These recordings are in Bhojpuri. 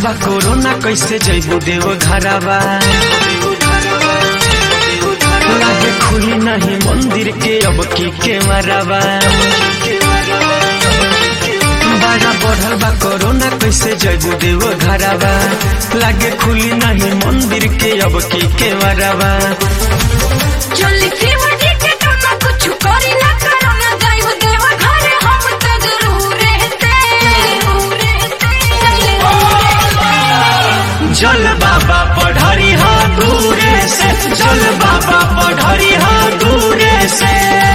बा कोरोना कैसे जैबू देव घरवा लागे खुली नहीं मंदिर के अब की के मरवा बड़ा बढ़ल बा कोरोना कैसे जैबू देव घरवा लागे खुली नहीं मंदिर के अब की के मरवा चली शिवजी के काम कुछ करी ना करो ना जाइब देव घरे हम तो जरूर रहते जल बाबा पढ़री हा दूरे से जल बाबा पढ़री हा दूरे से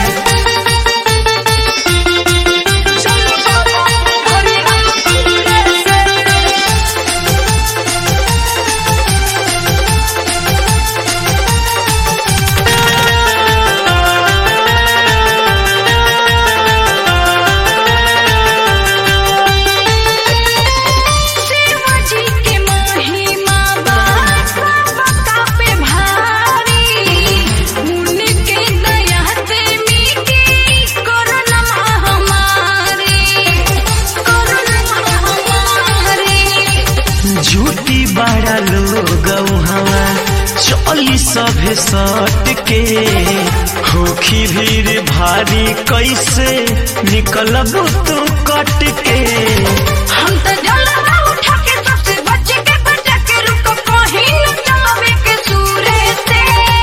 शिवजी के महिमा बाबा पे भारी उनके दया से मिटी कोरोना महामारी कोरोना महामारी झूठी बड़ा लोग हवा चली सभे सट के होखी भीड़ भारी कैसे निकलब तू कट के हम तो जलवा उठा के सबसे बच के बचा के रुक कहीं न जावे के सूरे से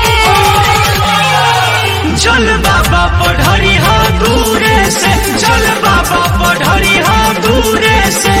जल बाबा पढ़री हा दूरे से जल बाबा पढ़री हा दूरे से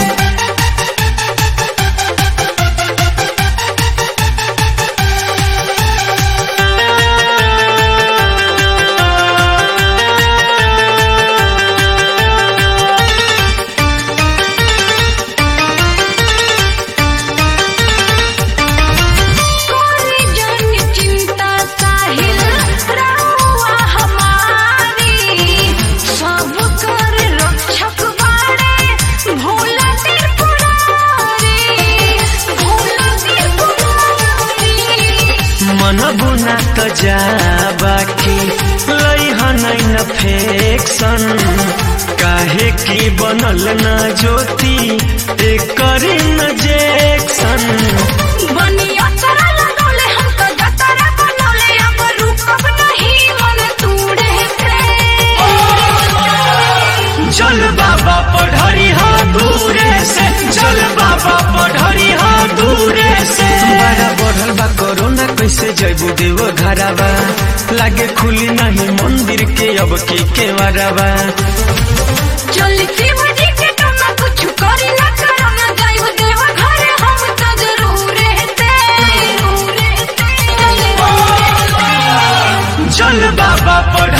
कोई जन चिंता साहिल रहुआ हमारी सब कर रक्षक बाड़े भोला त्रिपुरारी भोला त्रिपुरारी मन बुना त जा बाकी लैहन फेक्सन काहे की बनल न ज्योति एकर जेक्सन बनिया चरा लगौले हम तो जतरा बनौले अब रुकब नहीं मन तूड़े से जल बाबा पढ़री हा दूरे से जल बाबा पढ़री हा दूरे से बड़ा बढ़ल बा कोरोना कैसे जैबू देव घरवा लागे खुली नहीं मंदिर के अब की के मरवा चली शिवजी के काम कुछ करी ना करो ना जाइब देव घरे हम तो जरूर रहते जल बाबा पढ़